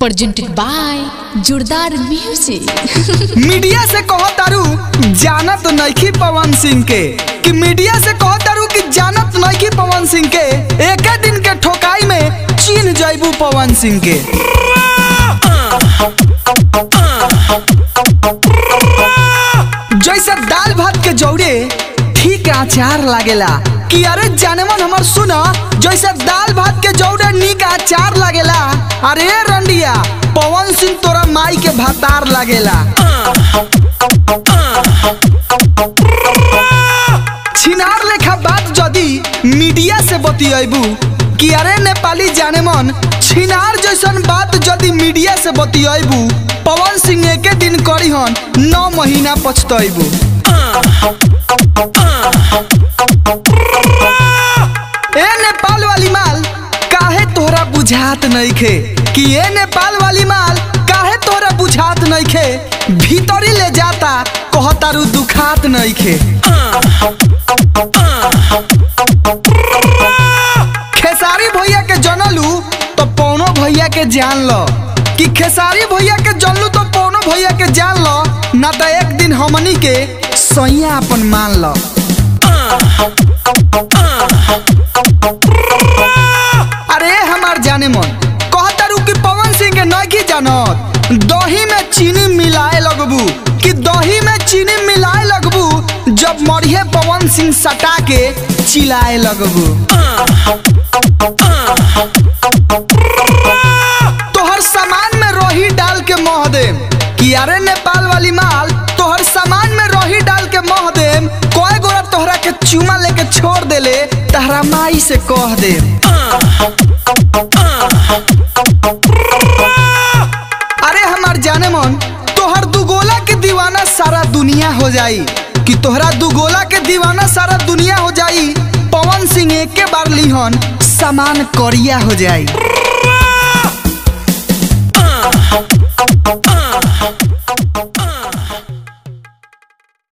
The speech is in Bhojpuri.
presented by Jordaar music media से कहो तारू जानत नइखी पवन सिंह के कि मीडिया से कहो तारू कि जानत नइखी पवन सिंह के एके दिन के ठोकाई में चीन जैबू पवन सिंह के जैसे दाल भात के जौरे ठीक अचार लागेला कि अरे जानमन हमर सुना जैसे दाल भात के जौरे नीक अचार लागेला अरे रंडिया पवन सिंह तोरा माई के भातार लागेला छिनार लेखा बात जदी मीडिया से बतियबू कि अरे नेपाली जाने मन छिनार जैसन बात जदी मीडिया से बतियबू पवन सिंह एके दिन करी हन नौ महीना पछतैबू ए नेपाल वाली माल काहे तोहरा बुझात नइखे कि ए नेपाल वाली माल काहे तोहरा बुझात नइखे भीतरी ले जाता कहतारू दुखात नइखे खेसारी भैया के जनलू तो पौनो भैया के जान लो कि खेसारी भैया के जनलू तो पौनो भैया के जान लो ना तो एक दिन हमनी के सैया अपन मान लो अरे हमार जाने मन कहतारू कि पवन सिंह के नइखी जानत दही में चीनी मिलाए लगबू कि दही में चीनी मिलाए लगबू जब मरिए पवन सिंह सटा के चिल्लाए लगबू तोहर सामान में रोही डाल के मोह देम कि अरे नेपाल वाली माल तोहर सामान में रोही डाल के मोह देम कोई गोरा तोहरा के चुमा लेके छोड़ देले तहरा माई से कह देम अरे हमार जाने मन तोहर दुगोला के दीवाना सारा दुनिया हो जाई कि तोहरा दुगोला के दीवाना सारा दुनिया हो जाई पवन सिंह एक के बार लिहन सामान करिया हो जाई